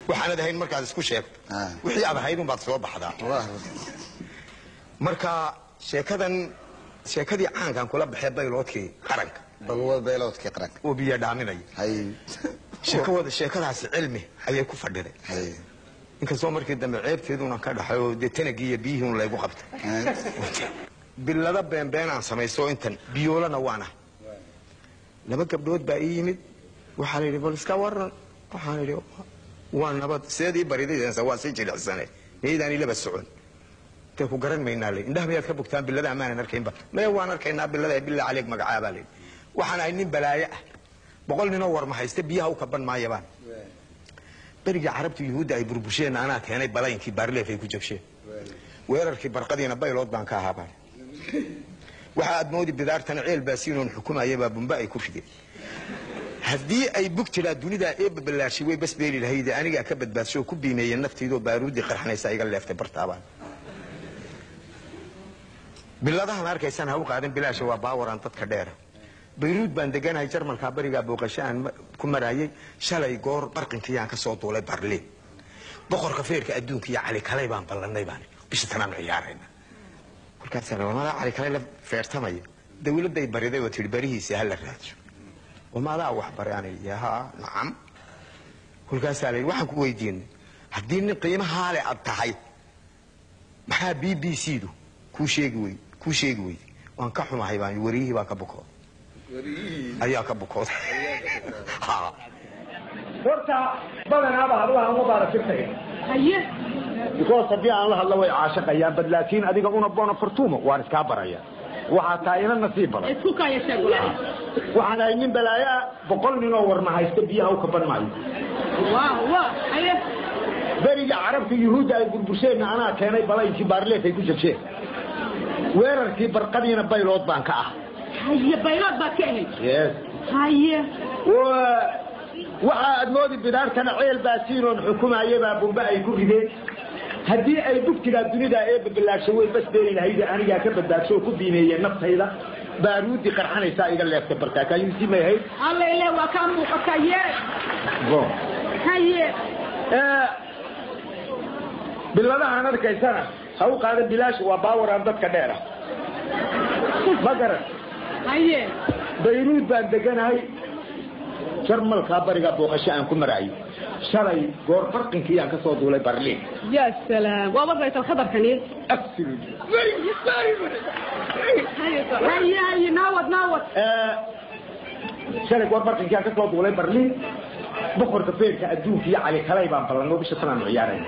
waxaanad ahayn markaad isku sheegto Ah. wixii aad ahayd unbaad soo baxdaa Wah. marka sheekadan sheekadii caankan kula baxee bayloodkii qaranka balwad beeloodkii qaranka oo biyo dhaaminaya hay sheekawada sheekadaasi cilmi ayay ku fadhiday hay inkastoo markii dambe ceebteeduna ka dhaxay oo dee tanagii iyo biyihii un laygu qabtay bilada beenbeen aan samaysto intan biyoolana waana laba gabdhood baa ii yimid waxaa la yidhi bal iska waran waxaan idhi waa nabad seedii baridaysa waa sii jilicsane miyaydaan ilaba socon intee ku garan maynaa le indhaha miyaad ka bogtaan bilada amaanan arkaynba maya waan arkaynaa bilada bilaa caleeg magacaabaa layidhi waxaan ahay nin balaaye ah boqol ninoo warma haysta biyaha u kaban maayabaan berigii carabta yuhuudda ay burbusheen anaa keenay balaynkii baarleef ay ku jabsheen weerarkii barqadiina baylood baan ka ahaa baan waxa aad moodi bidaartana ceel baasiinoon xukumayabaa bumba ay ku rideen haddii ay bug jiraa dunidaa ee babalaashay way bas beeli lahayde anigaa ka badbaadsho oo ku biimeeyeen naftaydoo baaruudii qarxanaysa iga leeftay bartaabaan biladahan arkaysaan ha u qaadan bilaasha waa baawaraan dadka dheera bayruud baan deganahay jarmalkaa barigaa booqasho aan ma- ku maraayay shalay goor barqinkiyaan ka soo duulay barliin boqorka feerka adduunka iyo cali kalay baan ballanay baan bisha tanaan ciyaarayna markaasaa wamadaa cali kalay la feertamaya dawladday bariday oo tihi barihiisa ha la raadsho wamadaa wax baray aan idhi haa nacam kolkaasaa la yidhi waxaan ku weydiinay haddii nin qiimahaa le aad tahay maxaa b b c du kuu sheegi wey kuu sheegi weyday waan ka xumahay baan yidhi, wariyihii baa ka bukooday ayaa ka bukooday Ha. horta badanaaba hadlaha uma baaratirtaya haye because haddii aan la hadlo way caashaqayaan bad laakiin adiga una bona fortumo waan iskaa baraya waxaa taa ina nasiib badan isku kaya sheeg waxaan ahay nin balaayo ah boqol ninoo warma haysta biyaha u kaban maayo waa waa haye beriga carabta yuhuudda ay burbursheenna anaa keenay balaynkii baarleef ay ku jabsheen weerarkii barqadiina baylood baan ka ah haye baylood baad ka ahayd yes haye Wa- waxa aad moodi bidaartana ceel baasiinoon xukumayabaa bumbe ay ku rideen haddii ay bugtigaa dunida ee babalaasho way bas beeli lahayde anigaa ka badbaadsho oo ku biimeeyeen naftayda baaruudii qarxanaysaa iga leeftay barkaakaayuusii may ahayd alla ile waa kaa muuqata ye Go. haye Ee, biladahaan arkaysana ha u qaada bilaash waa baawaraan dadka dheera ma garan haye bayruud baan deganahay jarmalkaa barigaa booqasho aan ku maraayo shalay goor farqinkii aan ka soo duulay barliin ya salaam waaba raytal khadarkani Absolutely. haye haye naawad naawad Ee, shalay goor farqinkii aan ka soo duulay barliin boqorka feerka adduunka iyo cali kalay baan ballanoo bisha tanaan ciyaarayna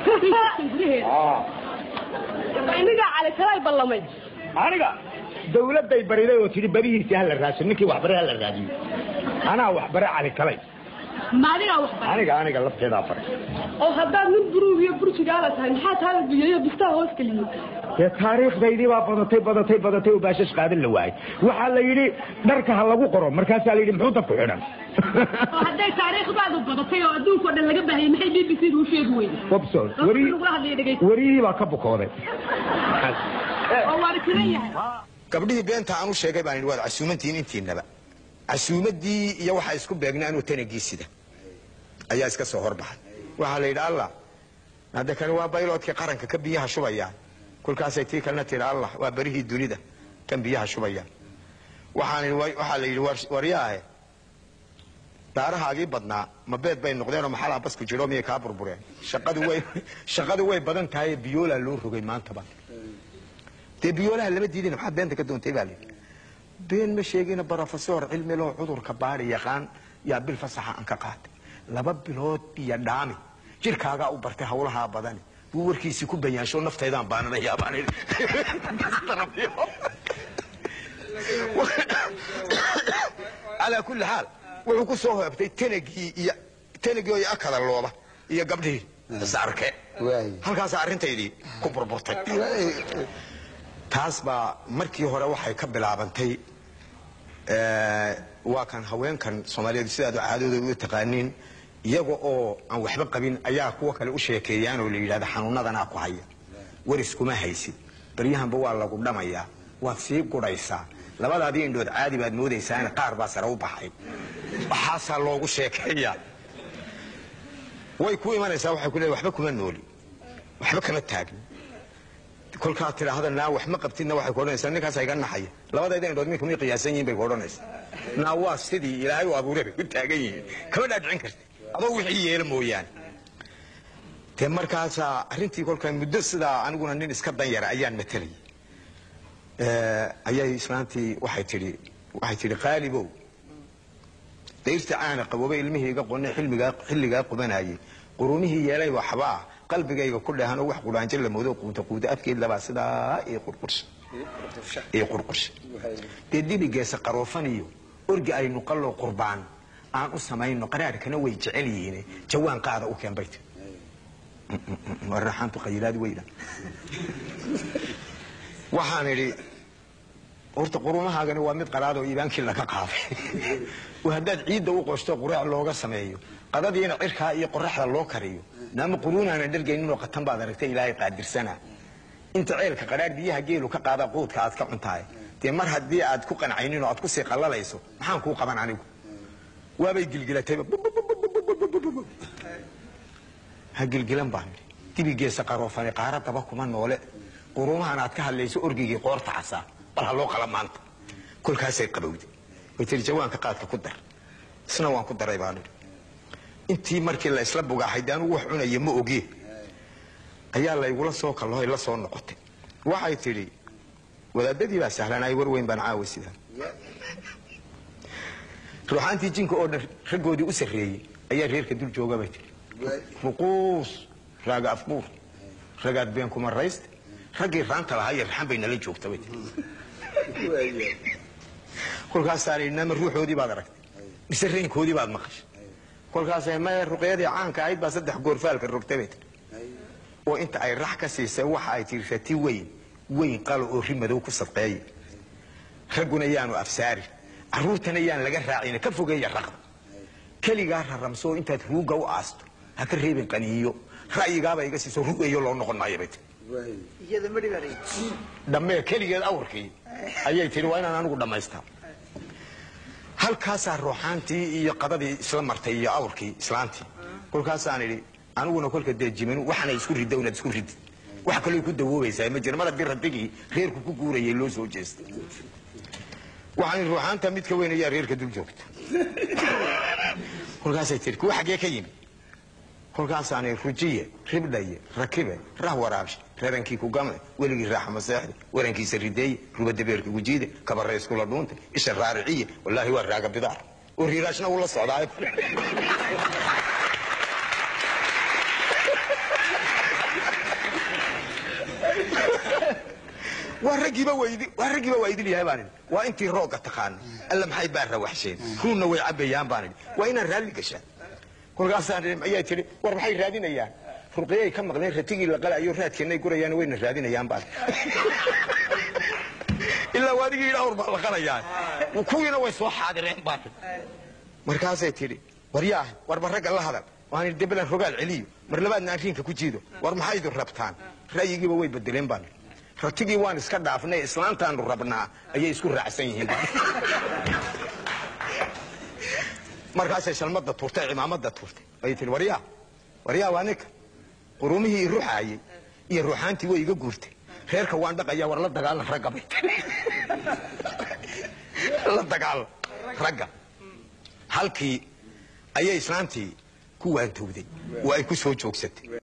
inigaa cali kalay ballamay aniga dawladday bariday oo tidhi barihiisii hala raadso ninkii waxbare hala raadiyo anaa waxbare cali kalay ma adigaa wax baray aniga aniga lafteedaa baray oo haddaad nin buruug iyo burjigaala tahay maxaa taala biyayo bistaa hoos geliyey dee taariikhdaydii baa badatay badatay badatay oo baashash qaadan la waayay waxaa la yidhi dharka ha lagu qoro markaasaa la yidhi muxuu dadku xidhan oo hadday taariikhdaadu badatay oo adduunka oo dhan laga baahayay maxay b b c du u sheegi weyday Wabson, dadku wari- lagula hadlaya dhegaysta wariyihii baa ka bukooday oo waana tiran yahay gabdhihii beenta aan u sheegay baan idhi waad casuumantihiin intiinaba casuumaddii iyo waxaa isku beegnaa inuu tanagii sida ayaa iska soo horbaxay waxaa la yidhi allah hadde kani waa bayloodkii qaranka ka biyaha shubaya kolkaasay tii kalena tidhi allah waa berihii dunida kan biyaha shubaya waxaan idhi wa- waxaa la yidhi war- waryaahe daarahaagii badnaa ma beed bay noqdeenoo maxalaa basku jiro miyay kaa burbureen shaqadu way shaqadu way badan tahay biyoolaa loo rogay maantaba dee biyoolaha lama diidin maxaad beenta ka doontay baa layidhi been ma sheegina barofesor cilmi loo cudurka baari yaqaan yaa bil fasaxa aan ka qaatay laba bilood iyo dhaami jirkaagaa u bartay hawlahaa badani buu warkiisii ku bayaansho naftaydaan baananayaa baan idhi calaa kulli xaal wuxuu ku soo hoobtay tanagii iyo tanagii oo akada looba iyo gabdhihii isarke Waay. halkaasaa arrintaydii ku burburtay taas baa markii hore waxay ka bilaabantay eh, waa kan haweenkan soomaaliyeed sidaad caadadooda u taqaaniin iyaga oo aan waxba qabin ayaa kuwa kale u sheekeeyaan oo la yidhahda xanuunadanaa ku haya waris kuma haysid baryahanba waa lagu dhamayaa waad sii gudhaysaa labadaadii indhood caadi baad moodaysaana qaar baa sare u baxay waxaasaa loogu sheekeeyaa way ku imanaysaa waxay ku leedahay waxba kuma nooli waxba kama taagin kolkaa tidhaahda naa wax ma qabtidna waxay ku odhanaysaa ninkaas iga naxaya labadayda indhood minka may qiyaasan yihiin bay ku odhanaysaa naa waa sidii ilaahay u abuuray bay ku taagan yihiin kama dhaadhicin karti adoo wixii yeela mooyaane dee markaasaa arrintii kolkaa muddo sidaa aniguna nin iska danyara ayaan matalayay ayay islaantii waxay tidhi waxay tidhi qaalibow dayrta caana qaboobay ilmihii iga qonay xilmigaa xilligaa qubanayay qurumihii yeelay waxbaa qalbigayga ku dheehanoo wax qudhaanjo la moodo quuta quuta afkeed labaa sidaa ii qurqursha ii qurqursha dee dibigeesa qaroofan iyo orgi aynu qalloo qurbaan aan u samayno qaraarhkana way jecel yihiin jawaan qaada u keen bay tiri waraxaantu qayilaad weyda waxaan idhi horta qurumahaagani waa mid qaraadoo iibaankii laga qaaday oo haddaad ciidda u qoshto quraac looga sameeyo qadadiina cirkaa iyo qoraxda loo kariyo naama quruunaana dhargayninoo qatan baad aragtay ilaahay qaadirsana inta ceelka qadhaar biyaha geelu ka qaada quudka aad ka cuntahay dee mar haddii aad ku qancaynin oo aad kusii qallalayso maxaan kuu qaban anigu waabay gilgilatayba ha gilgilan baan idhi dibigeesa qaroofani qaara daba kuma noole qurumahan aad ka hadlayso orgigii qoorta casaa bal ha loo qala maanta kolkaasay qabowday way tiri jawaanka qaadka ku dar isna waan ku daray baan idhi intii markii la isla bugaaxay de anugu wax cunaya ma ogee ayaa laygula soo kallohoy la soo noqotay waxay tidhi wadaadadii baa sahlanay war weyn baan caawa sidaa ruuxaantii jinka oo dhan raggoodii u sarreeyey ayaa reerka dul jooga bay tidhi ruquus raaga afbuur ragaad been kuma rayste raggii raanta lahaa iyo raxan bay nala joogta bay tidhi kolkaasaa la nama ruuxoodii baad aragtay mise reenkoodii baad maqashay kolkaasay maya ruqyadii caanka ahayd baa saddex goorfaalka rogtay bay tidhi oo inta ay rax ka siisay waxa ay tihi rati weyn weyn qalo oo ri madow ku sadqeeya ragguna yaanu afsaari carruurtana yaan laga raacina ka fogeeya raqda keligaa raramsoo intaad ruugga u aasto ha ka reebin qaniiyo ra'yigaaba iga siiso rugayo loo noqon maayo bay tihi dhammee keligeed awrkii ayay tihi waa inaan anigu dhammaystaa halkaasaa ruuxaantii iyo qadadii isla martay iyo awrkii islaantii kolkaasaan idhi aniguna kolka dee jimanu waxaana isku ridda inaad isku ridid wax kaloo ku dawoobaysaa ma jira mar haddii radigii reerku ku guurayay loo soo jeestay waxaan idhi ruuxaanta midka weyn ayaa reerka dul joogta kolkaasay tihi kuwa xaggee ka yimi kolkaasaani rujiye ribdhaye rakibe rah waraabshe rarankii ku gamle weligii raaxa maseexde warankiisa rideeye rubadabeerka gujiide kabarayskula dhuunte isha raariciye wallaahi waa raaga bidaar oo riiraashna ula socdaa waa raggiiba waydi waa raggiiba waa idin yahay baan idhi waa intii roogga taqaana alla maxay baa rawaxsheen ruunna way cabayaan baan idhi waa inaan raalli gashaan kolkaasaan idhi ayaa tihi war maxay raadinayaan ruqyay ka maqleen ratigii la qalayo raadkeennay gurayaan wayna raadinayaan baan ilaa waadigii idhaawr baa la qalayaa kuwiina way soo xaadireen baan markaasay tidhi war yaa warba ragga la hadal waan idhi debelan rogaal celiyo mar labaadna aan riinka ku jiido war maxay idin rabtaan ra'yigiiba way bedeleen baan ratigii waan iska dhaafnay islaantaanu rabnaa ayay isku raacsan yihiin markaasay shalmada tuurtay cimaamada tuurtay ayay tihi waryaa waryaa waa ninka qurumihii i ruxaayey iyo ruuxaantii way iga guurtay reerka waan dhaqayaa war la dagaalan ragga bay tihi la dagaalan ragga halkii ayay islaantii ku waantowday oo ay ku soo joogsatay